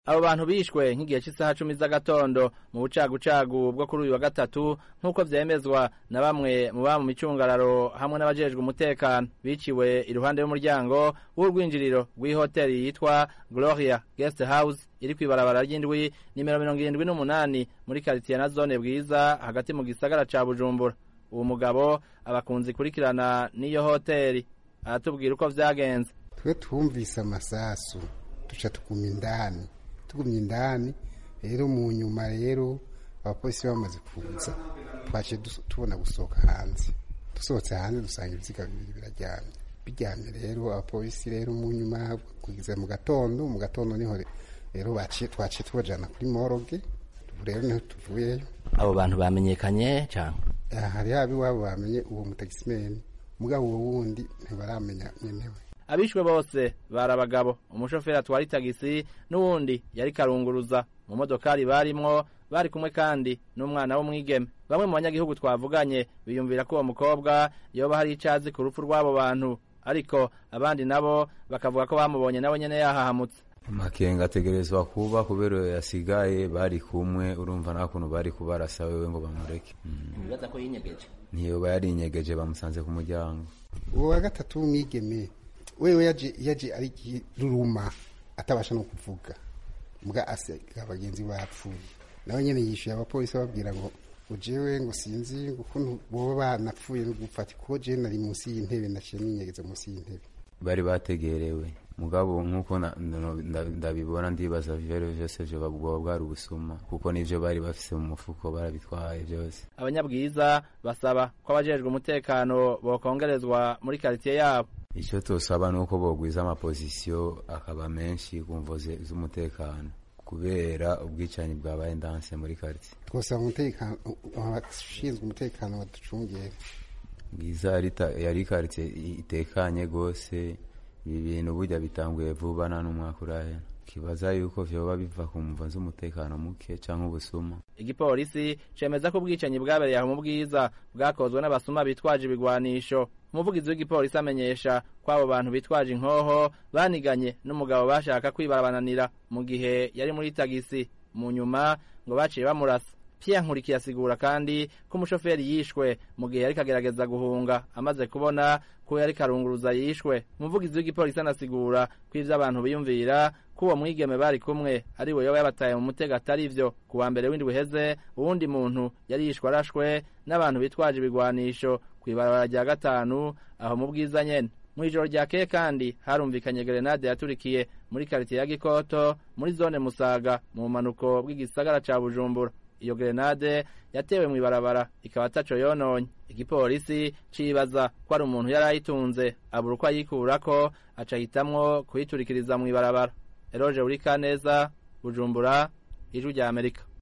abo bantu bishwe nk'igihe cy'isaha cumi z'agatondo mu bucagucagu bwo kuri uyu wa gatatu nk'uko vyemezwa na bamwe mu ba mu micungararo hamwe n'abajejwe umutekano biciwe iruhande y'umuryango w'urwinjiriro rw'ihoteli yitwa gloria guest house iri kw'ibarabara ry'indwi nimero mirongo irindwi n'umunani muri karitiye na zone bwiza hagati mu gisagara ca bujumbura uwo mugabo abakunzi kurikirana n'iyo hoteli aratubwira uko vyagenze twe twumvise amasasu duca tuguma indani tugumye indani rero mu nyuma rero abapolisi bamaze kuza twaciye tubona gusohoka hanze dusohotse hanze dusanga ibiziga bibiri biraryamye biryamye rero abapolisi rero mu nyuma kugeza mu gatondo mu gatondo niho rero twaciye tubajana kuri moroge ubu rero niho tuvuyeyo abo bantu bamenyekanye cyane hari haba iwabo bamenye uwo mutagisimeni mugabo uwo wundi ntibaramenya nyenewe abishwe bose bari abagabo umushoferi atwara itagisi n'uwundi yari karunguruza mu modokari barimwo bari kumwe kandi n'umwana w'umwigeme bamwe mu banyagihugu twavuganye biyumvira ko uwo mukobwa yoba hari icazi ku rupfu rw'abo bantu ariko abandi nabo bakavuga ko bamubonye nawe nyene yahahamutse amakenga ategerezwa kuba kubera yasigaye bari kumwe urumva nta kuntu bari kubarasa wewe ngo bamureke ntibibaza ko yinyegeje ntiyoba yarinyegeje bamusanze ku muryango uwo wa gatatu w'umwigeme wewe yaje yaje ari ruruma atabasha no kuvuga mbwa asiga abagenzi bapfuye nawe nyene yishuye abapolisi babwira ngo ujewe ngo sinzi ukuntu boba banapfuye no gufata kuko je nari munsi y'intebe naciye ninyegeza munsi y'intebe bari bategerewe mugabo nk'uko ndabibona ndibaza vero vyose vyo bwoba bwari ubusuma kuko nivyo bari bafise mu mufuko barabitwaye vyose abanyabwiza basaba ko abajejwe umutekano bokongerezwa muri karitiye yabo icyo tosaba ni uko bogwiza amapozisiyo akaba menshi ku mvo z'umutekano kubera ubwicanyi bwabaye ndanse muri karitsiye twosaba umutekano abashinzwe umutekano baducungere bwiza yari karitsiye itekanye rwose ibi bintu burya bitanguye vuba nta n'umwaka urahera kibaza yuko vyoba biva ku mvo z'umutekano muke canke ubusuma igipolisi cemeza ko ubwicanyi bwabereye aho mu bwiza bwakozwe n'abasuma bitwaje ibigwanisho umuvugizi w'igipolisi amenyesha ko abo bantu bitwaje inkoho baniganye n'umugabo bashaka kwibarabananira mu gihe yari muri tagisi mu nyuma ngo baciye bamurasa Pierre Nkurikiye asigura kandi ko umushoferi yishwe mu gihe yariko agerageza guhunga amaze kubona ko yari karunguruza yishwe umuvugizi w'igipolisi anasigura ko ivyo abantu biyumvira ko uwo mwigeme bari kumwe ari we yoba yabataye mu mutego atari ivyo ku wa mbere w'indwi uheze uwundi muntu yari yishwe arashwe n'abantu bitwaje ibigwanisho kw'ibarabara rya gatanu aho mu bwiza nyene mw'ijoro ryakeye kandi harumvikanye gerenade yaturikiye muri karitiye ya gikoto muri zone musaga mu bumanuko bw'igisagara ca bujumbura iyo gerenade yatewe mw'ibarabara ikaba ataco yononye igipolisi cibaza ko ari umuntu yari ayitunze abura uko ayikurako aca ahitamwo kuyiturikiriza mw'ibarabara eroje uri kaneza bujumbura ijwi rya amerika